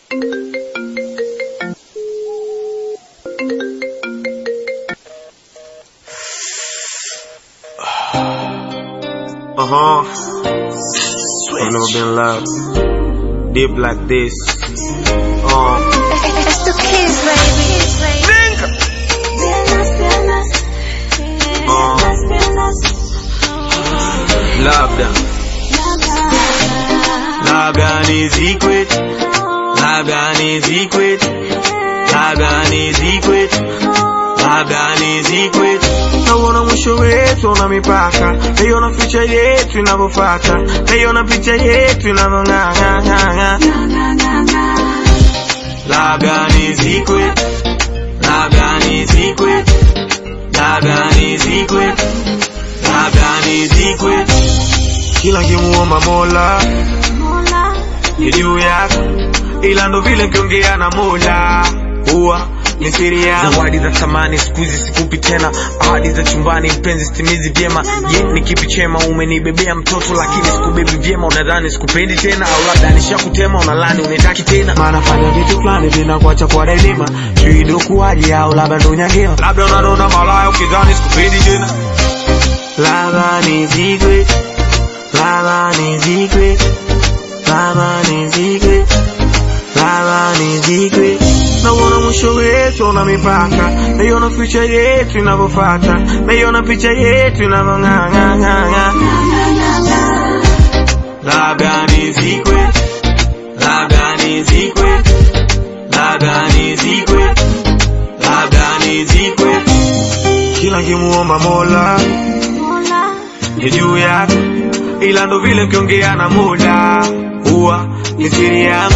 Uh huh. I've never been loved deep like this. Uh, It's the kids, baby. labda labda ni secret, labda ni secret, labda ni secret, labda ni secret. Nauona mwisho wetu una mipaka, naiona picha yetu inavyofata, naiona picha yetu inavyong'ang'ang'ang'a. Labda ni secret, labda ni secret, labda ni secret, labda ni secret. Kila nkimuomba Mola ni juu yako, ila ndo vile nkiongea na Mola huwa ni siri yangu. Zawadi za thamani siku hizi sikupi tena, ahadi za chumbani mpenzi sitimizi vyema. Je, ni kipi chema? Umenibebea mtoto lakini sikubebi vyema, unadhani sikupendi tena, au labda nishakutema, unalani unitaki tena. Maana fanya vitu fulani vinakuacha kwa daima, sijui ndo kuwaje au labda ndo nyangewa, labda unanona malaya ukidhani sikupendi tena. Labda ni secret, labda ni secret, labda ni secret, labda ni secret. Nauona mwisho wetu una mipaka, naiona picha yetu inavyofata, naiona picha yetu inavyong'ang'ang'ang'a. Labda ni secret, labda ni secret, labda ni secret, labda ni secret. Kila nkimuomba Mola ni juu yako, ila ndo vile nkiongea na Mola huwa ni siri yangu.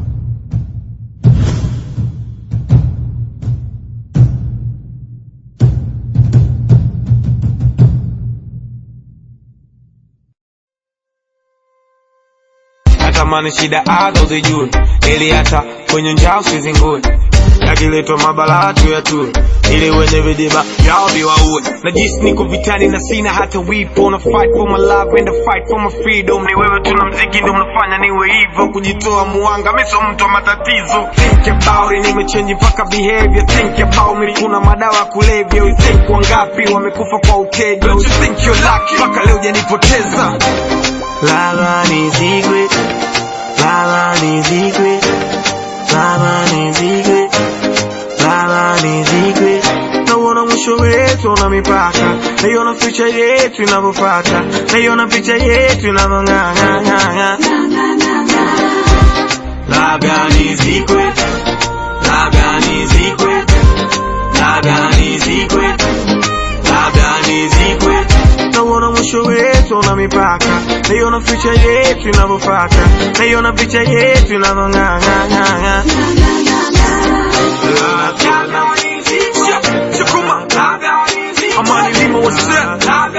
natamani shida azo zijue, ili hata kwenye njaa usizingue, yakiletwa mabalaa tu ya tue, ili wenye vidiba vyao viwaue. Najisi niko vitani na sina hata wipo, na fight for my love and I fight for my freedom. Ni wewe tu na mziki ndio unafanya niwe hivyo, kujitoa muanga, mimi sio mtu wa matatizo. Think about it, nimechange mpaka behavior. Think about me, kuna madawa ya kulevya. You think wangapi wamekufa kwa uteja? Don't you think you're lucky, mpaka leo hujanipoteza. Lava ni secret, lava ni secret, lava ni secret, lava ni secret. Nauona mwisho wetu una mipaka, naiona picha yetu inavyofata, naiona picha yetu inavyong'ang'ang'ang'a. Labda ni secret, labda ni secret, labda ni secret, labda ni secret. Nauona mwisho wetu una mipaka, naiona picha yetu inavyofata, naiona picha yetu inavyong'ang'ang'ang'a. Amani lima what's up?